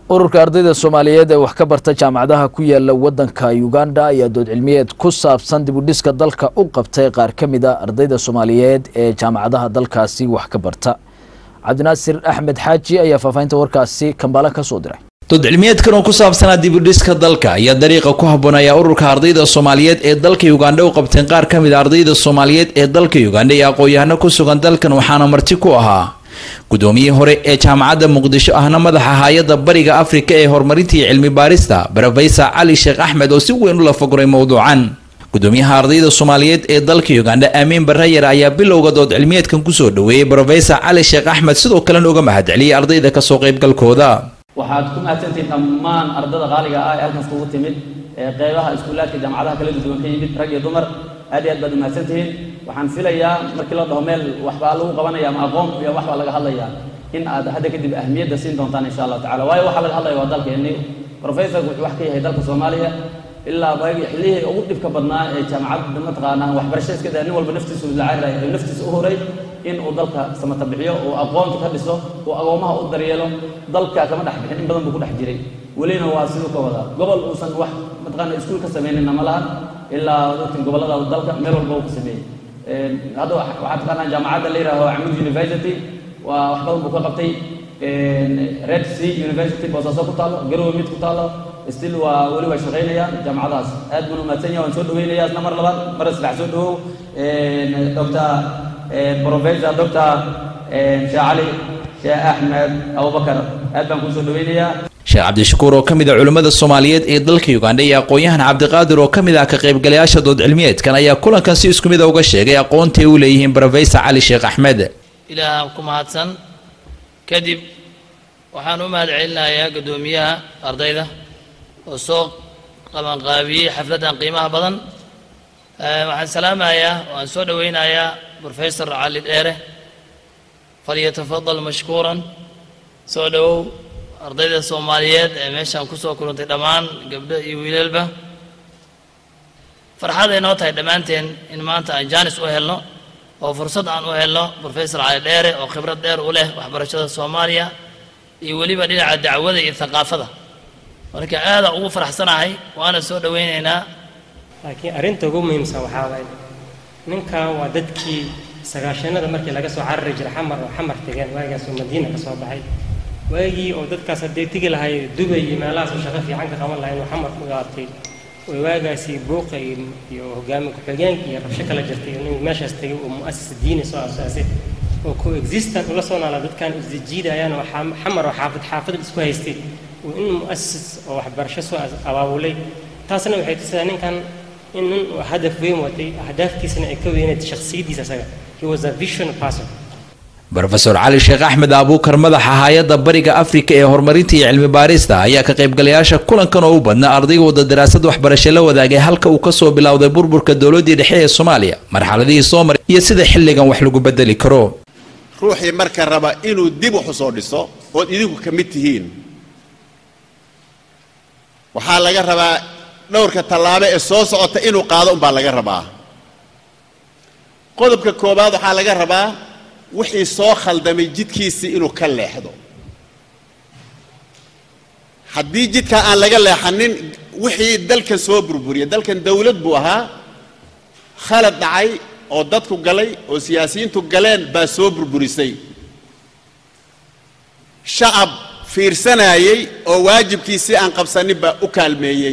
ururka ardayda soomaaliyeed ee wax ka barta jaamacadaha ku yaala wadanka uganda ayaa dood cilmiyeed ku saabsan dibudhiska dalka u qabtay qaar ka mid a ardayda soomaaliyeed ee jaamacadaha dalkaasi wax ka barta cabdinaasir axmed xaaji ayaa faahfaahinta warkaasi kambaale ka soo diray dood cilmiyeedkan oo ku saabsanaa dibudhiska dalka ayaa dariiqa ku habboonaya ururka ardayda soomaaliyeed ee dalka uganda u qabteen qaar ka mid a ardayda soomaaliyeed ee dalka uganda iyo aqoon-yahano ku sugan dalkan waxaana marti ku ahaa guddoomiyihii hore ee jaamacadda muqdisho ahna madaxa hay-adda bariga afrika ee horumarinta iyo cilmi baarista brofesor cali sheekh axmed oo si weyn u lafaguray mowduucan gudoomiyaha ardayda soomaaliyeed ee dalka uganda aamiin barayar ayaa bilowga dood cilmiyeedkan kusoo dhoweeyey brofesor cali sheekh axmed sidoo kalena uga mahadceliyey ardayda kasoo qaybgalkooda waxaad ku mahadsantihiin dhammaan ardada qaaliga ah ee halkan iskugu timid ee qeybaha iskuulaadka jaamacadaha kala duwan ka yimid rag iyo dumar aad iyo aad baad umahadsantihiin waxaan filayaa markii la dhaho meel waxbaa lagu qabanaya ama aqoon iyo waxbaa laga hadlaya in aad hadda kadib ahmiyadda siin doontaan insha allahu tacala waayo waxaa laga hadlaya waa dalkeeni professorku wuxuu wax ka yahay dalka soomaaliya ilaa waagii xillihii ugu dhibka badnaa ee jaamacadda mataqaanaa waxbarasho iska daa nin walba naftiisu lacayraya ee naftiisa u horay in uu dalka samata bixiyo uu aqoonta ka dhiso uu agoomaha u daryeelo dalka kama dhex bixin in badan buu ku dhex jiray welina waa siduu ka wadaa gobol uusan wax mataqaana iskuul ka sameynina ma lahan ilaa ogtin gobollada dalka meel walba uu ka sameeyey hadda waxaa taqaanaa jaamacadda la yidhaaho camud university waa wax badan buu ka qabtay red sea university boosaaso ku taalo garowe mid ku taalo still waa weli waa shaqaynayaan jaamacadahaas aad baan umahadsan yahay waan soo dhaweynaya isna mar labaad mar saddex soo dhawow doctor professor doctor sheekh cali sheekh axmed abubakar aad baan kuu soo dhaweynayaa sheekh cabdishakuur oo ka mid a culimmada soomaaliyeed ee dalka uganda iyo aqoon-yahan cabdiqaadir oo ka mid ah ka qaybgalayaasha dood cilmiyeedkan ayaa kulankan si isku mid a uga sheegay aqoontaay u leeyihiin brofesor cali sheekh axmed ilaaha ku mahadsan kadib waxaan u mahad celinayaa guddoomiyaha ardayda oo soo qabanqaabiyey xafladdan qiimaha badan waxaan salaamayaa waan soo dhoweynayaa brofesor cali dheere falyatafadal mashkuuran soo dhowow ardayda soomaaliyeed ee meeshaan kusoo kulantay dhammaan gabdho iyo wiilalba farxad ay noo tahay dhammaanteen in maanta aan jaanis u helno oo fursad aan u helno brofesor cali dheere oo khibrad dheer u leh waxbarashada soomaaliya iyo weliba dhinaca dacwada iyo thaqaafada marka aada ugu faraxsanahay waana soo dhoweynaynaa laakiin arrinta ugu muhiimsan waxaa waaye ninkan waa dadkii sagaashanada markii laga soo carari jiray xamar oo xamar tegeen waagaasoo madiina ka soo baxay waagii oo dadkaas haddee tegi lahay dubay iyo meelahaas oo shaqo fiican ka qaban lahay inuu xamar ku gaabtay oo waagaasi buuqa iyo hogaami ku-xigeenka iyo rabsho kala jirtay inuu meeshaas tegay oo mu'asis diini soo asaasay oo co-existent ula soo naala dadkan isjiidayaan oo xamar oo xaafid xaafid isku haystay oo in mu'asis oo waxbarasho soo abaabulay taasna waxay tusidaa ninkan in nin hadaf weyn watay ahdaaftiisana ay ka weyneed shakhsiyaddiisa asaga he was a vision person brofesor cali sheekh axmed abuukar madaxa hay-adda bariga afrika ee horumarinta iyo cilmi baarista ayaa ka qaybgalayaasha kulankan oo u badnaa ardayga wada daraasad waxbarasho la wadaagay halka uu kasoo bilowday burburka dowladdii dhexe ee soomaaliya marxaladihii soo maray iyo sida xilligan wax lagu bedeli karo ruuxii marka raba inuu dib wax u soo dhiso ood idinku ka mid tihiin waxaa laga rabaa dhowrka tallaabo ee soo socota inuu qaado umbaa laga rabaa qodobka koowaad waxaa laga rabaa wixii soo khaldamay jidkiisii inuu ka leexdo haddii jidkaa aan laga leexanin wixii dalkan soo burburiya dalkan dawlad buu ahaa khalad dhacay oo dadku galay oo siyaasiyiintu galeen baa soo burburisay shacab fiirsanaayey oo waajibkiisii aan qabsanin baa u kaalmeeyey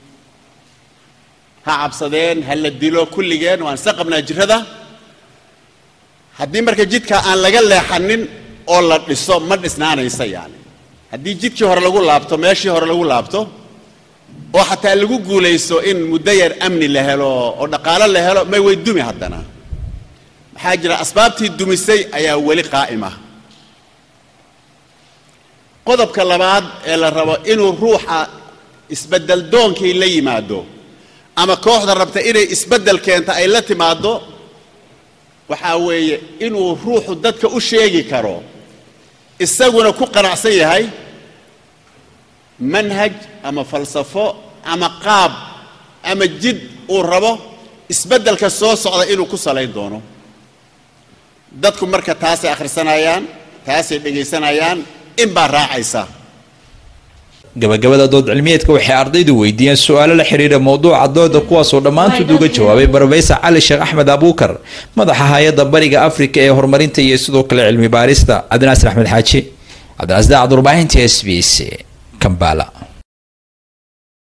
ha cabsadeen ha la dilo kulligeen waan isa qabnaa jirrada haddii marka jidkaa aan laga leexanin oo la dhiso ma dhisnaanaysa yani haddii jidkii hore lagu laabto meeshii hore lagu laabto oo xataa lagu guulaysto in muddo yar amni la helo oo dhaqaalo la helo may way dumi haddana maxaa jira asbaabtii dumisay ayaa weli qaa'ima qodobka labaad ee la rabo inuu ruuxa isbeddel doonkii la yimaado ama kooxda rabta inay isbeddel keento ay la timaaddo waxaa weeye inuu ruuxu dadka u sheegi karo isaguna ku qanacsan yahay manhaj ama falsafo ama qaab ama jid uu rabo isbeddelka soo socda inuu ku salayn doono dadku marka taasay akhrisanayaan taasay dhegaysanayaan in baa raacaysa gabagabada dood cilmiyeedka waxay ardaydu weydiiyeen su-aalo la xiriira mowduuca dooda kuwaasoo dhammaantood uga jawaabay brofesor cali sheekh axmed abuukar madaxa hay-adda bariga afrika ee horumarinta iyo sidoo kale cilmi baarista cabdinaasir axmed xaaji cabdinaasir daacad warbaahinta s b c kambala